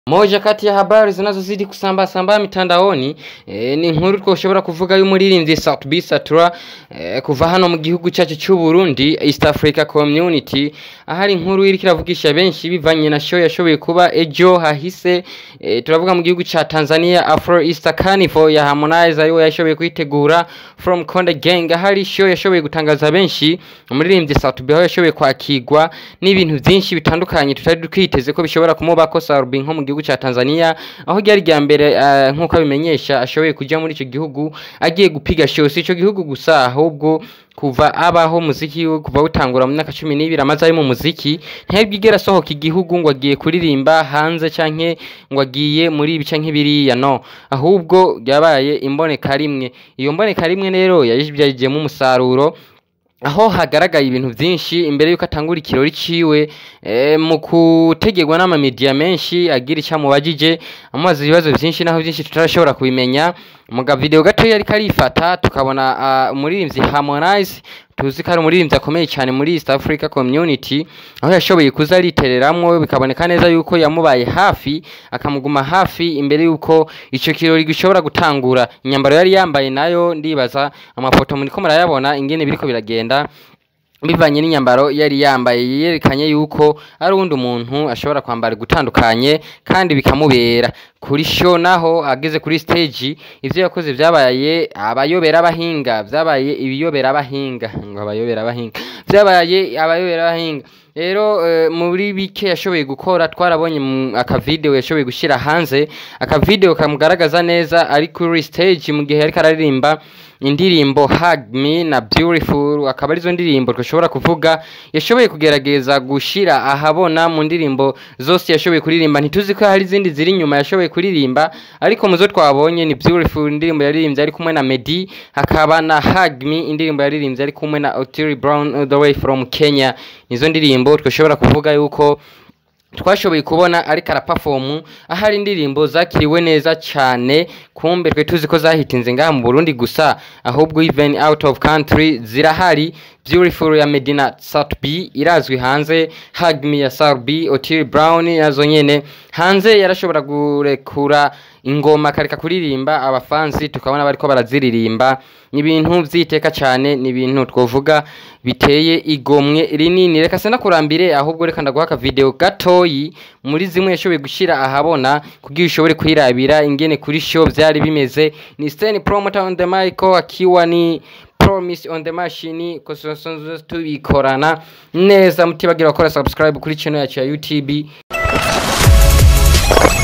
Moja kati ya habari zinazozidi kusambaa sambaa mitandaoni e, ni inkuru twoshobora kuvuga y'umuririmbyi Sauti B Satura e, kuva hano mu gihugu cyacu cy'u Burundi East Africa Community ahari inkuru iriko iravugisha benshi bivanye na show yashoboye kuba ejo hahise e, turavuga mu gihugu ca Tanzania Afro Easter Carnival ya Harmonize ariwe yashoboye kuyitegura From Konde Gang ahari show yashoboye gutangaza benshi umuririmbyi Sauti B aho yashoboye kwakirwa n'ibintu byinshi bitandukanye tutari twiteze ko bishobora kumubako Sauti nko mu gihugu ca Tanzania aho ryari rya mbere uh, nk'uko abimenyesha ashoboye kuja muri ico gihugu agiye gupiga show si ico gihugu gusa ahubwo kuva abaho muziki we kuva utangura mu myaka cumi n'ibiri amaze ari mu muziki ntiyabwigera asohoka igihugu ngo agiye kuririmba hanze canke ngo agiye muri ibi canke biriya no ahubwo yabaye imboneka rimwe iyo mboneka rimwe rero yayivyajijemo umusaruro aho hagaragaye ibintu byinshi imbere yuko atangura ikirori ciwe e, mu kutegerwa n'amamediya menshi agira icyo amubajije amubaza ibibazo byinshi naho byinshi tutarashobora kubimenya muga video gato yari karifata tukabona uh, umuririmbyi Harmonize tuzi ko ari umuririmbyi akomeye cyane muri East Africa Community aho yashoboye kuza aritereramwo bikaboneka neza yuko yamubaye hafi akamuguma hafi imbere yuko ico kirori gishobora gutangura inyambaro yari yambaye nayo ndibaza amafoto muriko murayabona ingene biriko biragenda bivanye n'inyambaro yari yambaye yerekanye yuko ari uwundi umuntu ashobora kwambara gutandukanye kandi bikamubera kuri show naho ageze kuri stage ivyo yakoze vyabaye abayobera abahinga vyabaye ibiyobera abahinga ngo abayobera abahinga vyabaye abayobera abahinga rero uh, muri bike yashoboye gukora twarabonye akavideo yashoboye gushira hanze akavideo kamugaragaza neza ari kuri stage mu gihe ariko araririmba indirimbo Hug Me na Beautiful akaba arizo ndirimbo twashobora kuvuga yashoboye kugerageza gushira ahabona mu ndirimbo zose yashoboye kuririmba ntituzi ko hari izindi ziri inyuma yashoboye kuririmba ariko muzo twabonye ni Beautiful indirimbo yaririmbye ari kumwe na Meddy hakaba na Hug Me indirimbo yaririmbye ari kumwe na Otile Brown all the way from Kenya nizo ndirimbo twashobora kuvuga yuko twashoboye kubona ariko arapafomu ahari indirimbo zakiriwe neza cyane kumbe twe tuzi ko zahitinze ngaha mu Burundi gusa ahubwo even out of country zirahari Beautiful ya Medina Sat B irazwi hanze Hug Me ya Sar B Otile Brown nazo nyene hanze yarashobora gurekura ingoma kareka kuririmba abafansi tukabona bariko baraziririmba ni ibintu vyiteka cyane ni ibintu twovuga biteye igomwe rinini reka sena kurambire ahubwo reka ndaguha aka video gatoyi muri zimwe yashoboye gushira ahabona kugira ushobore kwirabira ingene kuri show vyari bimeze ni Stan Promoter on the mic akiwa ni promise on the machine kosonzo tubikorana neza mutibagira gukora subscribe kuri channel yacu ya YouTube